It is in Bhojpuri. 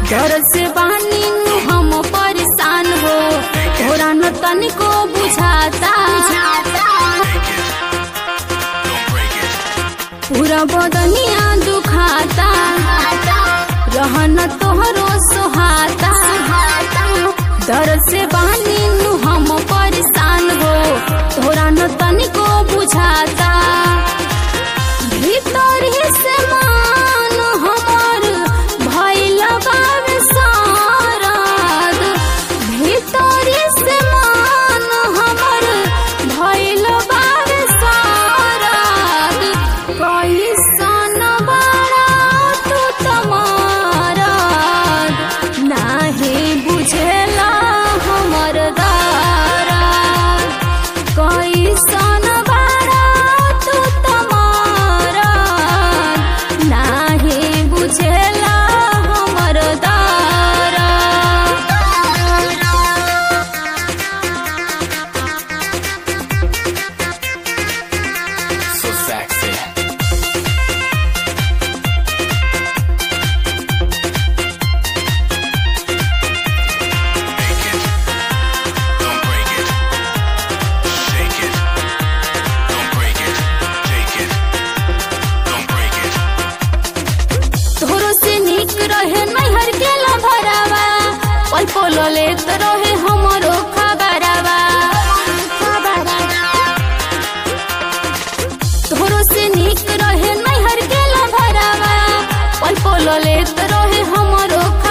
डर से बानी नु हम परेशान हो तोरा न तनिको बुझाता पूरा बदनिया दुखाता रहन तोहरो सोहाता डर से बानी नु हम परेशान हो तोरा न तनिको बुझाता भीतर ही से मान हमर भइल बावे सारद भीतर ही से मान हमर भइल बावे सारद कैसन बड़ा तू तमारद नाही बुझेला हमर दारद कैसन बड़ा तू तमारद नाही बुझेला हमर दारद So sexy. Make it. Don't break it. Shake it. Don't break it. Take it. Don't break it. तोहरो से निक रहे नैहर के लभरावा पल पल लेत रहे हमरो खबरावा तोहरो से निक रहे नैहर के लभरावा पल पल लेत रहे हमरो